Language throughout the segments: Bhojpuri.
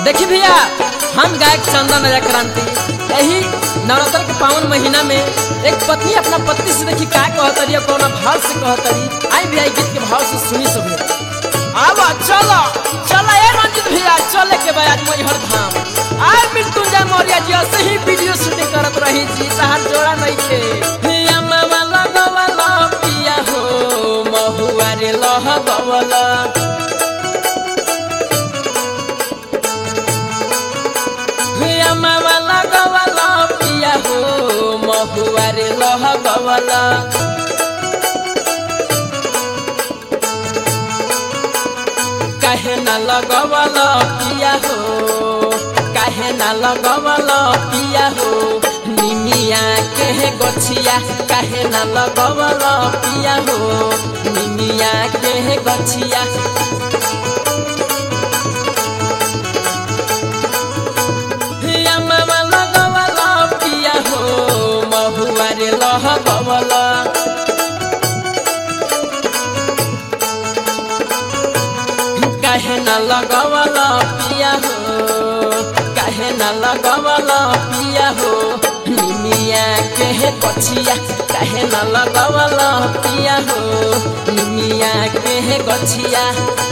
देखी भैया हम गायक चंदन राजा क्रांति यही नवरात्र के पावन महीना में एक पत्नी अपना पति से देखी का कहतरी और कौना भाव से कहतरी आई भी आई गीत के भाव से सुनी सभी आवा चलो चलो ए रंजित भैया चले के बाद आज मैहर धाम आय मृत्युंजय मौर्य जी ऐसे ही वीडियो शूटिंग करत रही जी तहार जोड़ा नहीं थे हिया मामा लगवाला पिया हो महुआ रे लह गवला हिया मामा लगवाला पिया हो महुआ रे लह गवला काहे न लगवल पिया हो काहे न लगवल पिया हो निमिया के गछिया काहे न लगवल पिया हो निमिया के गछिया हिया मामा लगवल पिया हो महुआ रे लह गवला काहे न लगवल पिया हो काहे न लगवल पिया हो निमिया के गछिया काहे न लगवल पिया हो निमिया के गछिया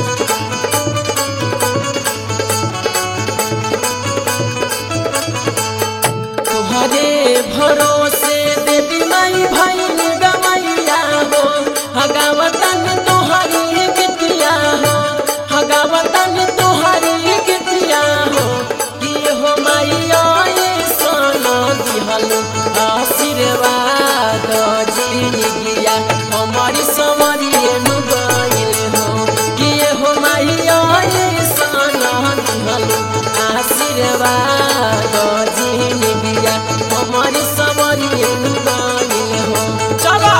तोहरे भरोसे देवी माई भाई गवैया हो हगावतन तोहरी गिटिया हो हगावतन तोहरी गिटिया हो कि हो माई आए सोना दिहल आशीर्वाद जिंदगिया हमारी समरी गइल हो कि हो माई आए सोना दिहल आशीर्वाद जिंदगिया हमारी समरी गइल हो चलो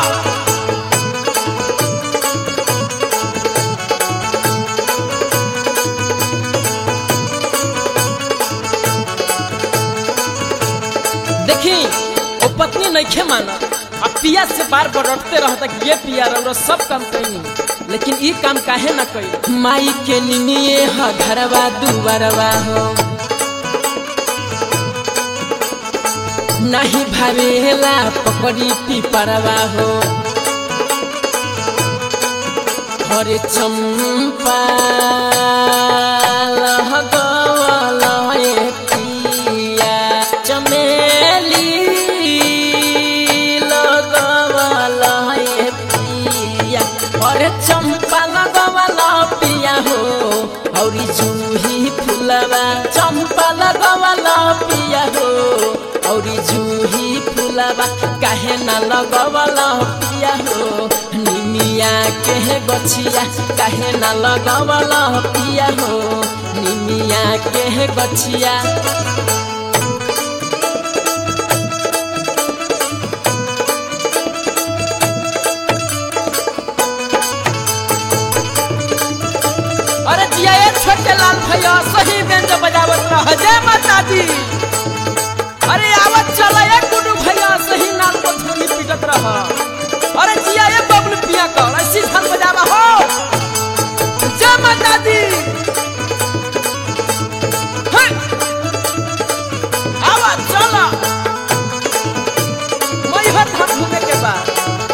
देखी वो पत्नी नहीं माना अब पिया से बार बार रटते रहता कि ये पिया रौरा सब काम कही लेकिन ई काम काहे ना कही माई के निमिये ह घरवा दुबरवा हो नहीं भावेला पकड़ी पिपरवा हो हरे चंपा लहगवल ए पिया चमेली लगवल ए पिया हरे चंपा लगवल पिया हो औरी जूही फुलवा चंपा लगवल पिया हो औरी जूही फुलवा काहे न लगवल पिया हो निमिया के गछिया काहे न लगवल पिया हो निमिया के गछिया अरे जिया ये छोटे लाल भैया सही बेंच बजावत रह जय माता दी अरे आवत चला ये गुडू भैया सही नाल को छोड़ी पीटत रह अरे जिया ये बबलू पिया कर ऐसी धन बजावा हो जय माता दी हे! आवत चला मैहर धाम घूमे के बाद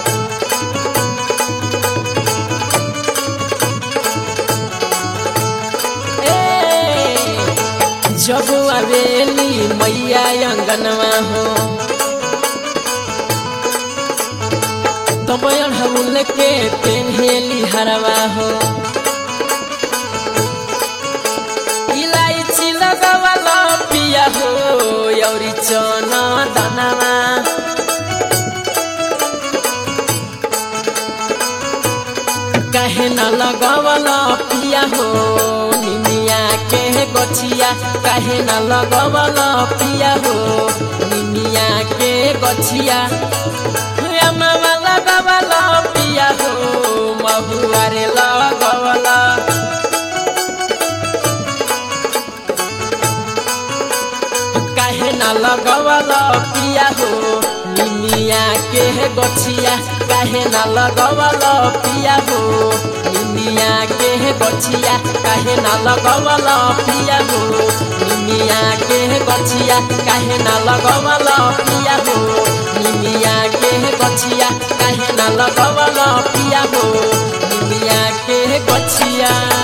जब आवेली मैया अंगनवा हो तब अढ़ौल के पेन्हेली हरवा हो इलायची लगवल पिया हो यौरी चना दानवा काहे न लगवल पिया हो निमिया के गछिया काहे न लगवल पिया हो निमिया के गछिया मामा लगवल पिया हो महुआ रे लगवल काहे न लगवल पिया हो निमिया के गछिया काहे न लगवल पिया हो निमिया के गछिया काहे न लगवल पिया हो गछिया काहे ना लगवल पिया हो निमिया के गछिया काहे ना लगवल पिया हो निमिया के गछिया